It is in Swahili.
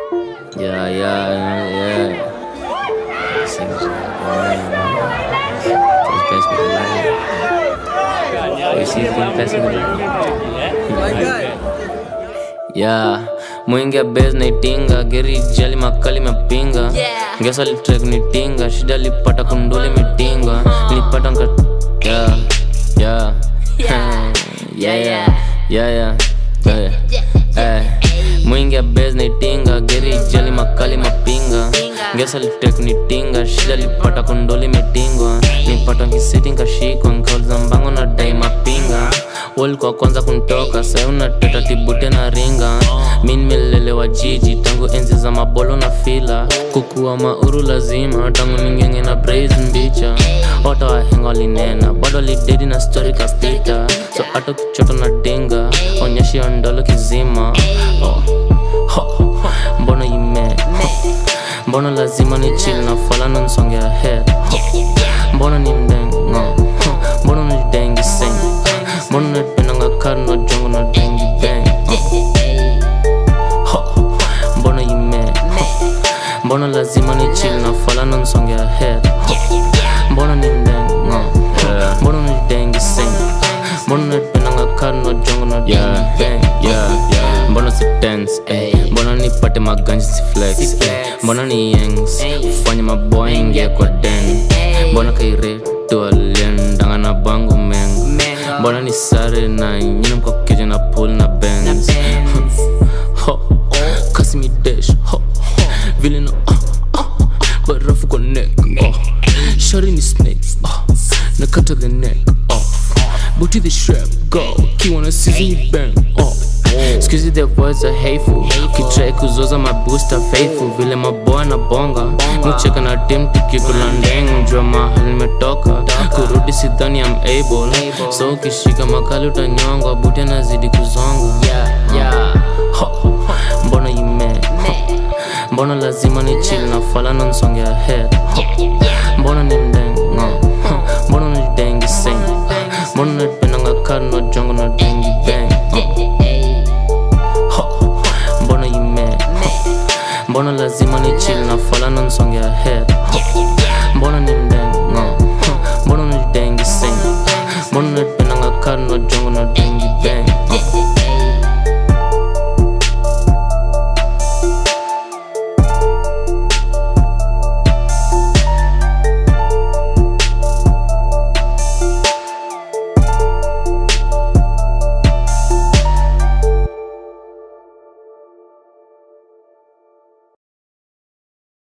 Yeah, yeah, yeah. Sing it, Just pass me the light. You see, can pass me the light? Yeah, mwingia base naitinga geri jali makali mapinga Yeah. ngesa litrek nitinga shida lipata kunduli mitinga nilipata nka yeah, yeah. Yeah. yeah, yeah, Yeah, yeah, yeah, yeah. Eh, mwingia base naitinga geri jali makali mapinga Pinga. ngesa litrek nitinga shida lipata kunduli mitingwa nipata nkisiti nkashikwa nkauliza mbango na dai mapinga walikuwa kwanza kuntoka sai unateta tibute na ringa mi nimelelewa jiji tangu enzi za mabolo na fila kukuwa mauru lazima tangu ningenge na brais mbicha wata wahenga walinena bado lidedi na stori kapita so hata kichoto na dinga onyeshi ondolo kizima oh. ho. mbona ime mbona lazima ni chill na falana nsongea head mbona ni mdengo mbona ni dengi sing mbona napendanga kari na jongo na dengi bang Ho, mbona ime mbona lazima ni chill na falana nsongea head mbona ni mdengo mbona ni dengi sing mbona napendanga kari na jongo na dengi bang mbona si tense eh. mbona nipate maganji si flex eh. mbona ni yengs ufanye maboy ingia kwa den mbona kairetu aliendanga na bango mengo mbona ni sare na nyini mkokeja na pool na bens ho kasi mi dash ho vile na ah, ah, barafu kwa neck oh. shari ni snake oh. nakata the neck off booty the strap go kiwana season bang off Excuse the words are hateful kitrai kuzoza mabusta faithful vile maboa na bonga mucheka na tim tukikula ndeng jua mahali nimetoka kurudi sidhani am able so ukishika makali utanyongwa buti anazidi kuzonga Ho, mbona ime mbona lazima ni chill na falana nsongea head mbona ni mdengo mbona ni dengi sing mbona napendanga kari na jongo na dengi bang Ho, mbona ime mbona lazima ni chill na falana nsongea head